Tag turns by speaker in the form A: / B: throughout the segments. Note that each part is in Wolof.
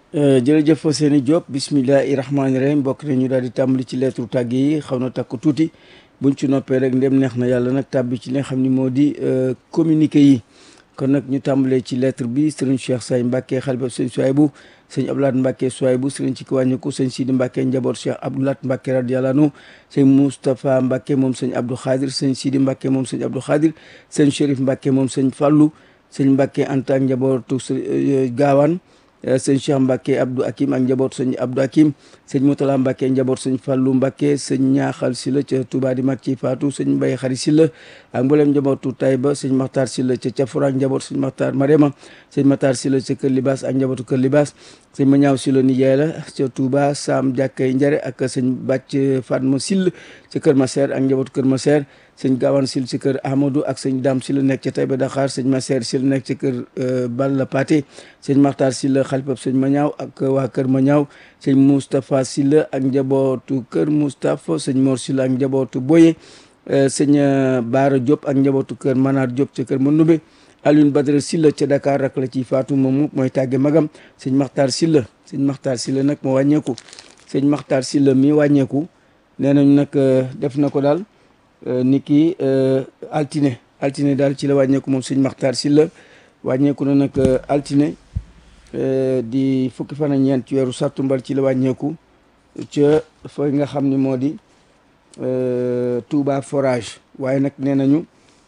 A: jërëjëf Seyni Diop bismillahi rahmaani rahim bokk na ñu daal di tàmbali ci lettre tàgg yi xaw na takku tuuti buñ ci noppee rek ndem neex na yàlla nag tàbbi ci li nga xam ni moo di communiqué yi kon nag ñu tàmbalee ci lettre bi sëriñ Cheikh Say Mbacke xalifa sëñ Souaybou sëñ Abdoulaat Mbacke Souaybou sëriñ ci ki wàññiku sëñ Sidi Mbacke njaboot Cheikh Abdoulaat Mbacke radiyallahu anhu sëñ Moustapha Mbacke moom sëñ Abdou Khadir sëñ Sidi Mbacke moom sëñ Abdou Khadir sëñ Chérif Mbacke moom sëñ Fallou sëñ Mbacke Anta ak njabootu Gaawaan sëñ Cheikh Mbacke Abdou Hakim ak njaboot sëñ Abdou Hakim sëñ Moutala Mbacke njaboot sëñ Fallou Mbacke sëñ Ñaaxal Silla ca Touba di mag ci Fatou sëñ Mbaye Xari Silla ak mboolem njabootu Taïba sëñ Makhtar Silla ca Cafura ak njaboot sëñ Makhtar Marema sëñ Makhtar Silla ca Kër Libaas ak njabootu Kër Libaas sëñ Mañaaw Silla nijaay la ca Touba Sam Jàkkay Njare ak sëñ Bàcc Fatma Sill ca Kër Maseer ak njabootu Kër Maseer sëñ Gawane Sil ci kër Amadou ak sëñ Dame Sil nekk ca Taïba Dakar sëñ Maseer Sil nekk ci kër Balla Paté sëñ Makhtar Sil xalifab sëñ Mañaaw ak waa kër Mañaaw sëñ Moustapha Sil ak njabootu kër Moustapha sëñ Mor Sil ak njabootu Boye sëñ Baara Diop ak njabootu kër Manar Diop ca kër Mandoumbe Alioune Badara Silla ca Dakar rak la ci Fatou moomu mooy tàgge magam sëñ Makhtar Silla sëñ Makhtar Silla nag moo wàññeeku sëñ Makhtar Silla mi wàññeeku nee nañ nag def na ko daal ni ki altine altine daal ci la wàññeeku moom sëñ Makhtar Silla wàññeeku na nag altine di fukki fan ak ñeent ci weeru sàttumbar ci la wàññeeku ca fa nga xam ni moo di Touba forage waaye nag nee nañu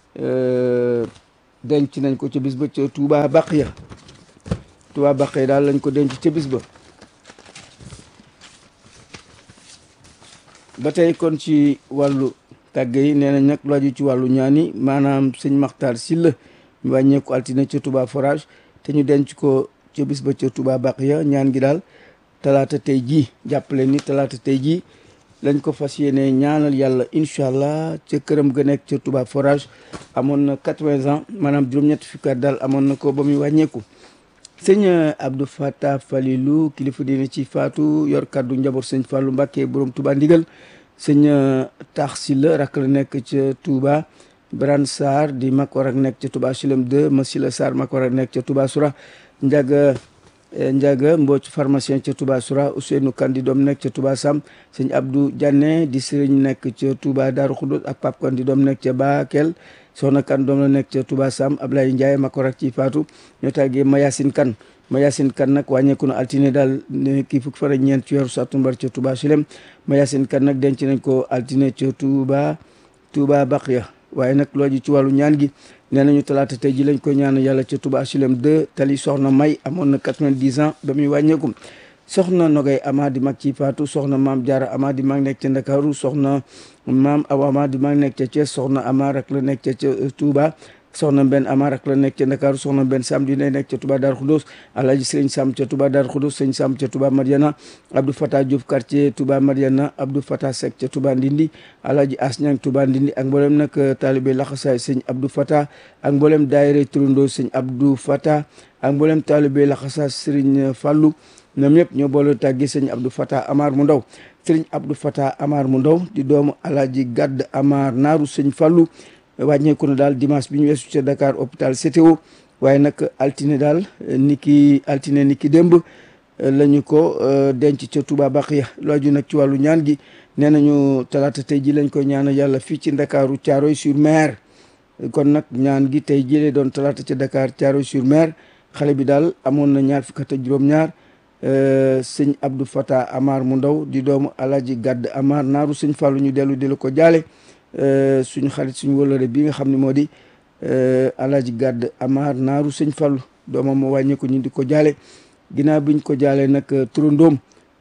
A: denc nañ ko ca bis ba ca Touba Baqiya Touba Baqiya daal lañ ko denc ca bis ba ba tey kon ci wàllu tàgg yi nee nañ nag lu aju ci wàllu ñaani maanaam sëñ Makhtar Silla ñu wàññeeku altine ca Touba forage te ñu denc ko ca bis ba ca Touba Baqiya ñaan gi daal talaata tey jii jàppale ni talaata tey jii lañ ko fas yéene ñaanal yàlla incha allah ca këram ga nekk ca Touba forage amoon na quatre-vingts ans maanaam juróom-ñetti fukki at daal amoon na ko ba muy wàññeeku sëñ Abdou Fatah Falilou kilifa dina ci faatu yor kàddu njaboot sëñ Fallou Mbacke borom Touba ndigal sëñ Tax Silla rak la nekk ca Touba Bran Sarr di mag war ak nekk ca Touba Silem 2 Masila Sarr mag war ak nekk ca Touba Soura Ndiaga Ndiaga Mbooc pharmacien ca Touba Soura Ousseynou Kandi doom nekk ca Touba Sam sëñ Abdou Diané di sëriñ nekk ca Touba Darou Khoudoss ak Pape Kandi doom nekk ca Bakel soxna kan doom la nekk ca Touba Sam Ablaye Ndiaye mag war ak ci faatu ñoo tàggee Mayasin Kan Mayasin Kan nag wàññeeku na altine daal kii fukki fan ak ñeent ci weeru sàttumbar ca Touba Silem Mayasin Kan nag denc nañ ko altine ca Touba Touba Baqiya waaye nag looji ci wàllu ñaan gi nee nañu talaata tey ji lañ ko ñaan yàlla ca Touba Silem 2 tali soxna May amoon na 90 ans ba muy wàññeeku soxna Nogay Ama di mag ci faatu soxna maam Jaara Ama di mag nekk ca Ndakaaru soxna maam Awa Ama di mag nekk ca Thiès soxna Ama rak la nekk ca Touba soxna benn Ama rak la nekk ca Ndakaaru soxna benn Sam di nekk ca Touba Darou Khoudoss Alaaji Sëriñ Sam ca Touba Darou Khoudoss sëñ Sam ca Touba Mariana Abdou Fatah Diouf quartier Touba Mariana Abdou Fatah Seck ca Touba Ndindi Alaaji Asñang Touba Ndindi ak mboolem nag taalibe laxasaay sëñ Abdou Fatah ak mboolem daayira turandoo sëñ Abdou Fatah ak mboolem taalibe laxasaay Sëriñ Fallou ñoom ñëpp ñoo boole tàggi sëñ Abdou Fatah Amar mu ndaw sëriñ Abdou Fatah Amar mu ndaw di doomu Alaaji Gadd Amar naaru sëñ Fallou wàññeeku na daal dimanche bi ñu weesu ca Dakar hôpital CTO waaye nag altine daal ni ki altine ni ki démb lañu ko denc ca Touba Baqiya looju nag ci wàllu ñaan gi nee nañu talaata tey ji lañ ko ñaan yàlla fii ci Ndakaaru Thiaroye sur Mer kon nag ñaan gi tey jëlee doon talaata ca Dakar Thiaroye sur Mer xale bi daal amoon na ñaar fukk ak juróom-ñaar sëñ Abdou Fatah Amar mu ndaw di doomu Alaaji Gadd Amar naaru sëñ Fallou ñu dellu di la ko jaale suñu xarit suñu wëlëre bi nga xam ne moo di Alaaji Gadd Amar naaru sëñ Fallou doomam moo wàññeeku ñu di ko jaale ginnaaw biñ ko jaale nag turandoom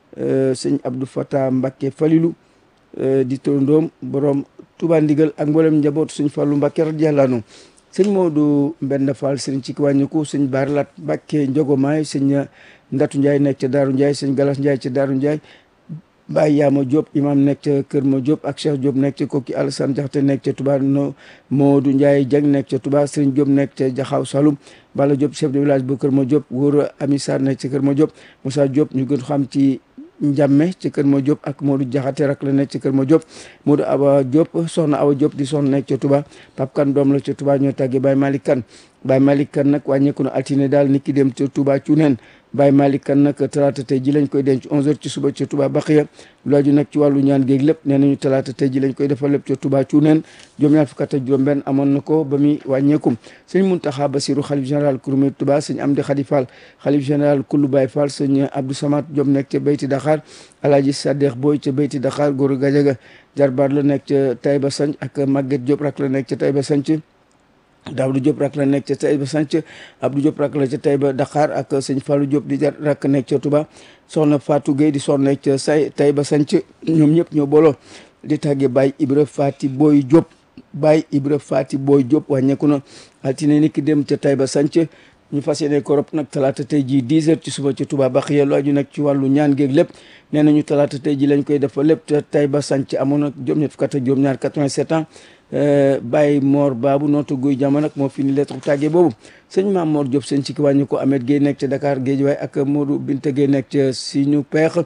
A: sëñ Abdou Fatah Mbacké Falilou di turandoom borom Touba Ndigal ak mboolem njabootu sëñ Fallou Mbacké radiyallahu anhu sëñ Modou Mbenda Fall sëriñ ci ki wàññeeku sëñ Barlat Mbacké Njogomaay sëñ Ndatu Ndiaye nekk ca Daaru Ndiaye sëñ Galas Ndiaye ca Daaru Ndiaye Baye Yaama Diop imam nekk ca Kër Ma Diop ak Cheikh Diop nekk ca Kokki Alassane Jaxate nekk ca Touba no Modou Ndiaye Dieng nekk ca Touba Serigne Diop nekk ca Jaxaw Saloum Bala Diop chef de village bu Kër Ma Diop wóor Ami Sarr nekk ca Kër Ma Diop Moussa Diop ñu gën xam ci Njàmme ci kër ma Diop ak Modou Jaxate rak la nekk ci kër ma Diop Modou Awa Diop soxna Awa Diop di soxna nekk ca Touba Pape Kane doom la ca Touba ñoo tàggee Baye Malick Kane Baye Malick Kane nag wàññeeku na altine daal nit ki dem ca Touba Cuneen Baye Malick Kane nag talaata tey ji lañ koy denc 11h ci suba ca Touba Baxiya lu aju nag ci wàllu ñaan géeg lépp nee nañu talaata tey ji lañ koy defal lépp ca Touba Cuneen juróom ñaar fukk ak juróom-benn amoon na ko ba muy wàññeekum sëñ Muntaxa Basiru xalif général Kouroumé Touba sëñ Amdi Khady Fall xalif général Koulou Baye Fall sëñ Abdou Samad Diop nekk ca Beyti Dakar Alaaji Sadex Boy ca Beyti Dakar góor Gajaga jarbaat la nekk ca Taïba Sanc ak Maguette Diop rak la nekk ca Taïba Sanc Daawdu Diop rak la nekk ca Taïba Sanc Abdou Diop rak la ca Taïba Dakar ak sëñ Fallou Diop di jar rak nekk ca Touba soxna Fatou Gueye di soxna nekk ca say Taïba Sanc ñoom ñëpp ñoo booloo di tàgge Baye Ibra Fati Boy Diop Baye Ibra Fati Boy Diop wàññeeku na altine ni ki dem ca Taïba Sanc ñu fas yéene ko rob nag talaata tey jii 10 heures ci suba ci Touba Baxiya lu aju nag ci wàllu ñaan géeg lépp nee nañu talaata tey jii lañ koy defal lépp te Taïba Sanc amoon nag juróom-ñett fukk ak juróom-ñaar 87 ans Baye Mor Babu nootu guy jamono nag moo fi ni lettre tàggee boobu sëñ Maam Mor Diop sëñ ci ki wàññi ko Ahmed Guèye nekk ca Dakar Guédiawaye ak Modou Binta Guèye nekk ca Siñu Peex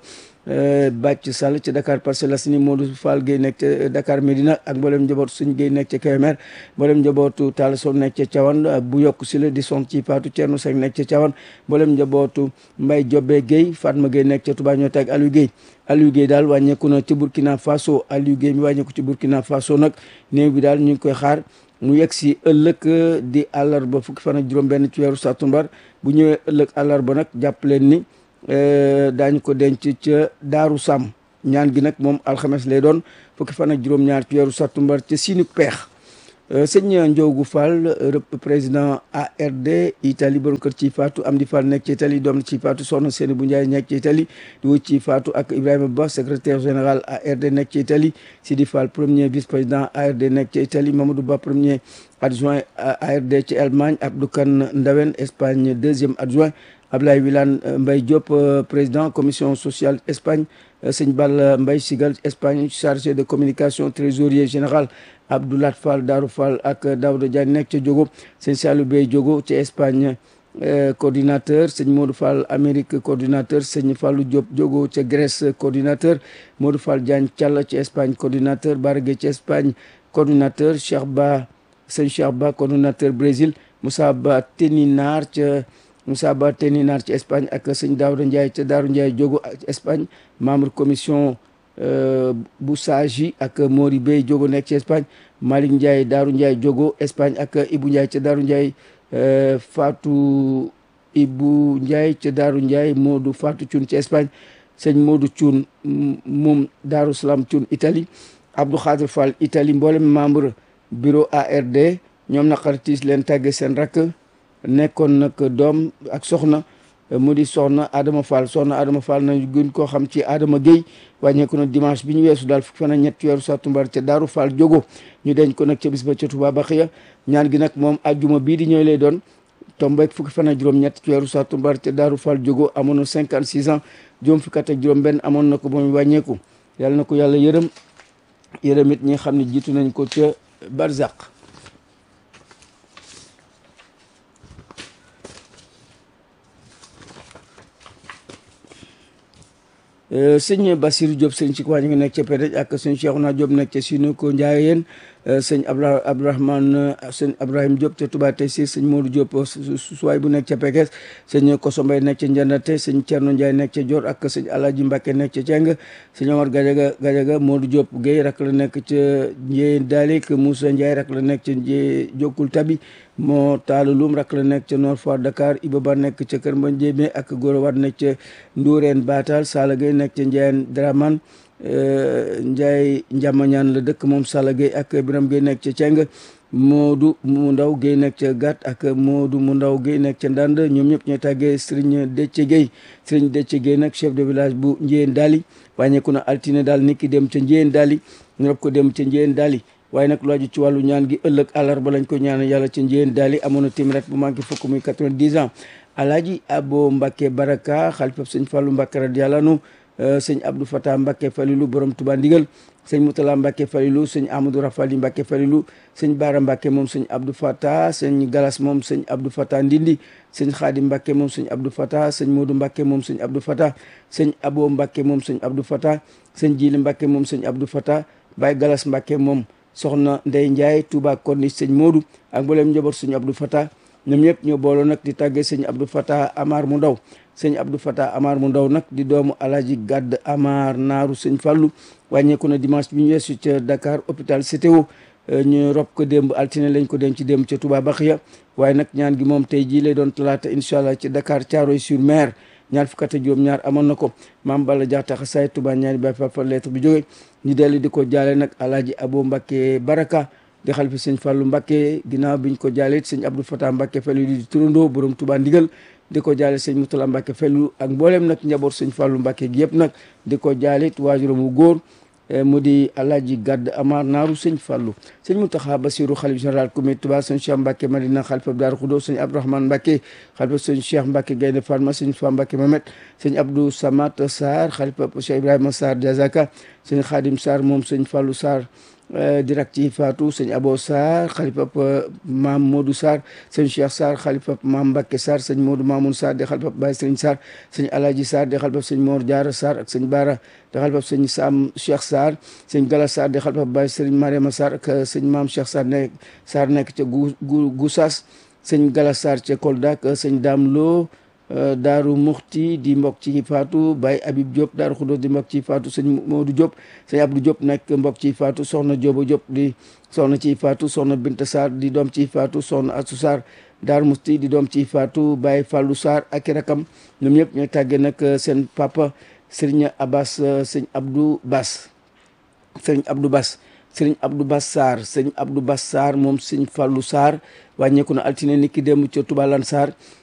A: Bàcc Sall ca Dakar Parcelles Assainies Modou Fall Guèye nekk ca Dakar Médina ak mboolem njabootu suñ Guèye nekk ca Kébémer mboolem njabootu Talla Sow nekk ca Thiawane bu yokk si la di son ci Fatou Thierno Seck nekk ca Thiawane mboolem njabootu Mbaye Diobé Guèye Fatma Guèye nekk ca Touba ñoo teg Aliou Guèye Aliou Guèye daal wàññeeku na ci Burkina Faso Aliou Guèye mi wàññeeku ci Burkina Faso nag néew bi daal ñu ngi koy xaar mu yegg si ëllëg di àllarba fukki fan ak juróom-benn ci weeru sàttumbar bu ñëwee ëllëg àllarba nag jàpp leen ni daañu ko denc ca Daaru Sam ñaan gi nag moom alxames lay doon fukki fan ak juróom-ñaar ci weeru sàttumbar ca Sinu Peex sëñ Ndiogu Fall président ARD Italie borom kër ci faatu Amdi Fall nekk ci Italie doom ci faatu soxna Seni bu Ndiaye nekk ci Italie di wut ci faatu ak Ibrahima Ba secrétaire général ARD nekk ci Italie Sidi Fall premier vice président ARD nekk ci Italie Mamadou Ba premier adjoint ARD ci Allemagne Abdou Kane Ndawen Espagne deuxième adjoint Ablaye Wilane Mbaye Diop président commission sociale Espagne sëñ Balla Mbaye Sigal Espagne chargé de communication trésorier général Abdoulat Fall Darou Fall ak Daouda Diagne nekk ca Diogo sëñ Salou Bey Diogo ci Espagne coordinateur sëñ Modou Fall Amérique coordinateur sëñ Fallou Diop Diogo ca Grèce coordinateur Modou Fall Diagne Thial ci Espagne coordinateur Bargué ci Espagne coordinateur Cheikh Ba sëñ Cheikh Ba coordinateur Brésil Moussa Ba Teninar ca Moussa Ba Teninar ci Espagne ak sëñ Daouda Ndiaye ca Daaru Ndiaye Diogo ci Espagne membre commission bu Saji ak Mori Bey Diogo nekk ci Espagne Malick Ndiaye Daaru Ndiaye Diogo Espagne ak Ibou Ndiaye ca Daaru Ndiaye Fatou Ibou Ndiaye ca Daaru Ndiaye Modou Fatou Thioune ci Espagne sëñ Modou Thioune moom Daaru Salaam Thioune Italie Abdou Khadir Fall Italie mboolem membre bureau ARD ñoom naqartiis leen tàgge seen rakk nekkoon nag doom ak soxna mu di soxna Adama Fall soxna Adama Fall nañu gën koo xam ci Adama Guèye wàññeeku na dimanche bi ñu weesu daal fukki fan ak ñett weeru sàttumbar ca Daaru Fall Diogo ñu denc ko nag ca bis ba ca Touba Baxiya ñaan gi nag moom ajjuma bii di ñëw lay doon tombeek fukki fan ak juróom-ñett ci weeru sàttumbar ca Daaru Fall Diogo amoon na 56 ans juróom fukki at ak juróom-benn amoon na ko ba mu wàññeeku yàlla na ko yàlla yërëm yërëm it ñi xam ne jiitu nañ ko ca Barzak. sëñ Bassirou Diop sëñ ci waa ñu ngi nekk ca Pédej ak sëñ Cheikhouna Diop nekk ca Sinu ko Ndiayeen sëñ Abra Abdourahmane sëñ Ibrahima Diop ca Touba Tessir sëñ Modou Diop suwaay bu nekk ca Pekes sëñ Koso Mbaye nekk ca Njandate sëñ Thierno Ndiaye nekk ca Dior ak sëñ Alaaji Mbacke nekk ca Ceng sëñ Omar Gadiaga Gadiaga Modou Diop Guèye rak la nekk ca Ndiéyeen Dalik Moussa Ndiaye rak la nekk ca Ndié Jokkul Tabi moo taalu lum rak la nekk ca Nord Foire Dakar Iba Ba nekk ca Kër Mba Njémé ak Gora Wade nekk ca Ndourène Batal Sala Gueye nekk ca Ndiayeen Draman Ndiaye Njamañaan la dëkk moom Sala Gueye ak Biram Gueye nekk ca Ceng Modou mu ndaw Gueye nekk ca Gat ak Modou mu ndaw Gueye nekk ca Ndand ñoom ñëpp ñooy tàggee Serigne Déthié Gueye Serigne Déthié Gueye nag chef de village bu Ndiéyeen Dali wàññeeku na altine daal nit ki dem ca Ndiéyeen Dali ñu rob ko dem ca Ndiéyeen Dali waaye nag lu aju ci wàllu ñaan gi ëllëg àllarba lañ ko ñaan yàlla ca Ndiéyeen Dali amoon na téeméer bu manqué fukk muy 90 ans Alaaji Abo Mbacke Baraka xalifa sëñ Fallou Mbacke radiyallahu anhu sëñ Abdou Fatah Mbacke Falilou borom Touba Ndigal sëñ Moutala Mbacke Falilou sëñ Amadou Rafali Mbacke Falilou sëñ Baara Mbacke moom sëñ Abdou Fatah sëñ Galas moom sëñ Abdou Fatah Ndindi sëñ Khadim Mbacke moom sëñ Abdou Fatah sëñ Modou Mbacke moom sëñ Abdou Fatah sëñ Abo Mbacke moom sëñ Abdou Fatah sëñ Jili Mbacke moom sëñ Abdou Fatah Baye Galas Mbacke moom soxna Ndey Ndiaye Touba Corniche sëñ Modou ak mboolem njaboot sëñ Abdou Fatah ñoom ñëpp ñoo booloo nag di tàggee sëñ Abdou Fatah Amar mu ndaw sëñ Abdou Fatah Amar mu ndaw nag di doomu Alaaji Gàdd Amar naaru sëñ Fàllu wàññeeku na dimanche bi ñu weesu ca Dakar hôpital CTO ñu rob ko démb altine lañ ko denc démb ca Touba Baxiya waaye nag ñaan gi moom tey jii lay doon talaata incha allah ci Dakar Thiaroye sur Mer ñaar fukk ak juróom ñaar amoon na ko maam Balla Jaxta xasaay Touba ñaari baay fa lettre bi jóge ñu dellu di ko jaale nag Alaaji Abo Mbakke Baraka di xalifa sëñ Fàllu Mbakke ginnaaw biñ ko jaale it sëñ Abdou Fatah Mbakke Fellu di turandoo borom Touba ndigal di ko jaale sëñ Mutala Mbakke Fellu ak mbooleem nag njaboot sëñ Fàllu Mbakke gi yëpp nag di ko jaale it waajuram wu góor mu di Alaaji Gàdd Amar naaru sëñ Fàllu sëñ Muntaxa Basiru xalif général comité Touba sëñ Cheikh Mbacke Madina xalifa Daaru Xudo sëñ Abdourahmane Mbacke xalifa sëñ Cheikh Mbacke Gaynde Fatma sëñ Fa Mbacke Mamet sëñ Abdou Samat Sarr xalifa Cheikh Ibrahima Sarr Diazaka sëñ Xaadim Sarr moom sëñ Fàllu Sarr direct ci Fatou sëñ Abo Sarr xalifa maam Modou Sarr sëñ Cheikh Sarr xalifa maam Mbacke Sarr sëñ Modou Mamoun Sarr di xalifa Baye Sëriñ Sarr sëñ Alaji Sarr di xalifa sëñ Mor Diarra Sarr ak sëñ Bara di xalifa sëñ Sam Cheikh Sarr sëñ Gala Sarr di xalifa Baye Sëriñ Mariama Sarr ak sëñ maam Cheikh Sarr nekk Sarr nekk ca gu gu Gousas sëñ Gala Sarr ca Kolda ak sëñ Dame Lo daaru muxti di mbokk ci faatu Baye Habib Diop daaru Xudos di mbokk ci faatu sëñ Modou Diop sëñ Abdou Diop nekk mbokk ci faatu soxna Diobo Diop di soxna ci faatu soxna Binta Sarr di doom ci faatu soxna Assou Sarr daaru muxti di doom ci faatu Baye Fallou Sarr ak i rakam ñoom ñëpp ñooy tàggee nag seen papa Serigne Abbas sëñ Abdou Bass sëñ Abdou Bass sëriñ Abdou Bass Sarr sëñ Abdou Bass Sarr moom sëñ Fallou Sarr wàññeeku na altine ni ki démb ca Touba Lan Sarr